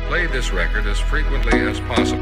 play this record as frequently as possible.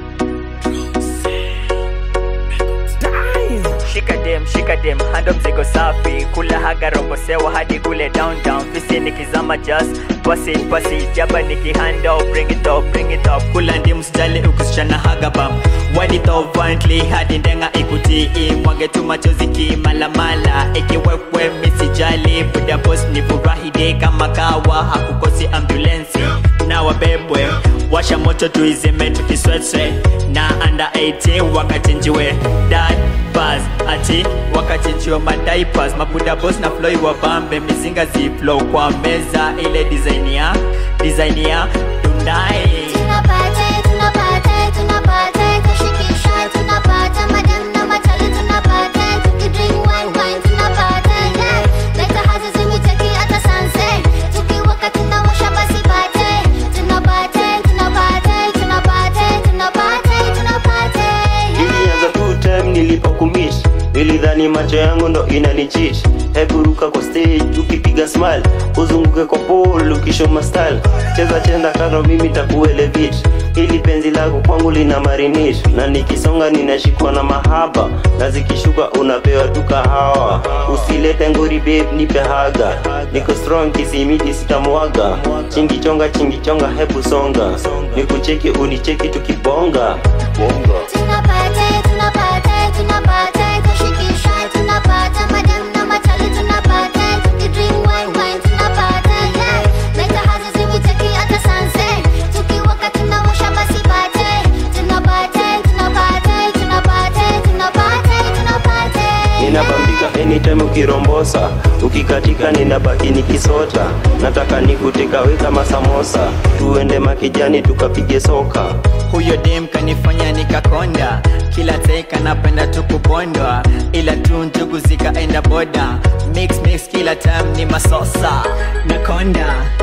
shika dem shika dem hando mzigo safi kula haga robo sewa hadi kule downtown fisi nikizama just pass it pass it jaba nikihando bring it up bring it up kula ndi msijali ukisichana haga bam wadi top violently hadi ndenga ikutii mwage tu machozi kimalamala ikiwekwe misijali buda boss ni furahide kama kawa hakukosi ambulensi na wabebwe washa moto tuizime tukiswetswe na anda 18 wakachinjiwe dad bas ati wakachinjiwa madaipas mabuda boss na floy wabambe mizinga ziflow kwa meza ile design ya design ya dundai Tunapata, tunapata, tunapata, kushikisha, tunapata, madam na matali tunapata, tukidrink wine, wine, tunapata, yeah. Leta hazi zimiteki hata sunset, tukiwaka tunawasha basi bate. Tunapata, tunapata, tunapata, tunapata, tunapata, yeah. ilianza tu time nilipokumish nilidhani macho yangu ndo inanichit hebu ruka kwa stage ukipiga smile uzunguke kwa pole ukishoma style cheza chenda kando mimi takuelevit ili penzi lako kwangu lina marinate na nikisonga ninashikwa na mahaba na zikishuka unapewa tu kahawa usilete ngori babe nipe haga niko strong kisimiti sitamwaga chingichonga chingichonga hebu songa nikucheki unicheki tukibonga bonga Tunapata, tunapata, tunapata, kushikisha, tunapata, madam na matali tunapata, tukidrink wine, wine, tunapata, yeah. Leta hazi zimiteki hata sunset, tukiwaka tunawasha basi bate. Tunapata, tunapata, tunapata, tunapata, tunapata, yeah. ninabambika anytime ukirombosa ukikatika ninabaki nikisota nataka nikutekawe kama samosa tuende makijani tukapige soka huyo dem kanifanya nikakonda kila teka napenda tu kubondwa ila tu njugu zikaenda boda mix mix kila time ni masosa nakonda